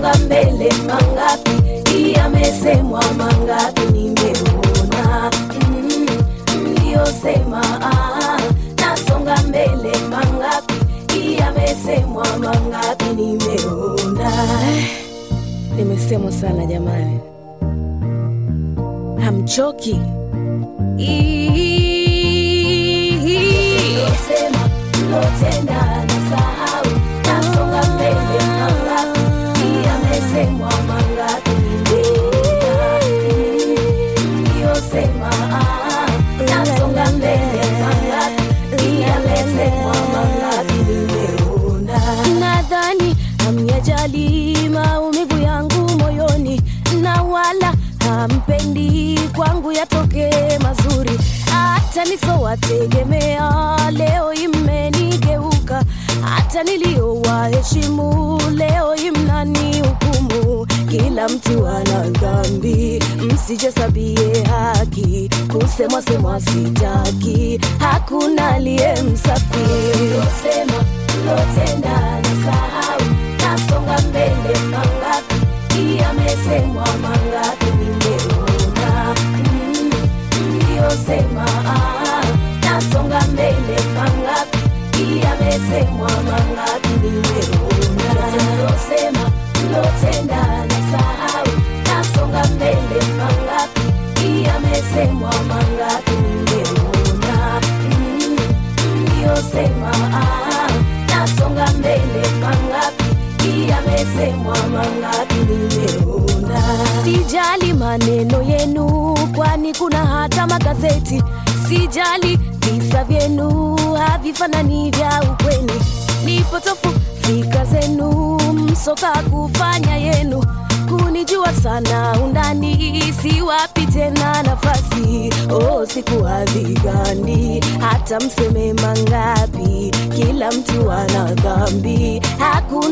nasonga mbele mangapi yamesemwa mangapi nimeona mm, mliyosema ah, nasonga mbele mangapi yamesemwa mangapi nimeona nimesemwa sana jamani hamchoki Mlosema, mlotenda nasahau nasonga mbele mangapi yamesemwa mangapi nimeona mliyosema ah, nasonga mbele mangapi yamesemwa mangapi nimeona nadhani hamyajali maumivu yangu moyoni na wala hampendi kwangu yatokee mazuri hata nisowategemea leo imenigeuka hata niliyowaheshimu leo imnani hukumu kila mtu ana dhambi msijesabie haki kusemwa semwa sitaki hakuna aliye msafi losema lotenda nasahau nasonga mbele mangapi yamesemwa mangapi nimeona mm, mliyosema ah, nasonga mbele mangapi yamesemwa mangapi nimeona losema lotenda nasahau nasonga mbele mangapi yamesemwa mangapi nimeona mm, mliyosema ah, nasonga mbele mangapi yamesemwa mangapi nimeona sijali maneno yenu kwani kuna hata magazeti sijali visa vyenu havifanani vya ukweni nipotofu fika zenu msoka kufanya yenu kunijua sana undani siwapi tena nafasi oh, sikuadhigani hata mseme mangapi kila mtu ana dhambi hakuna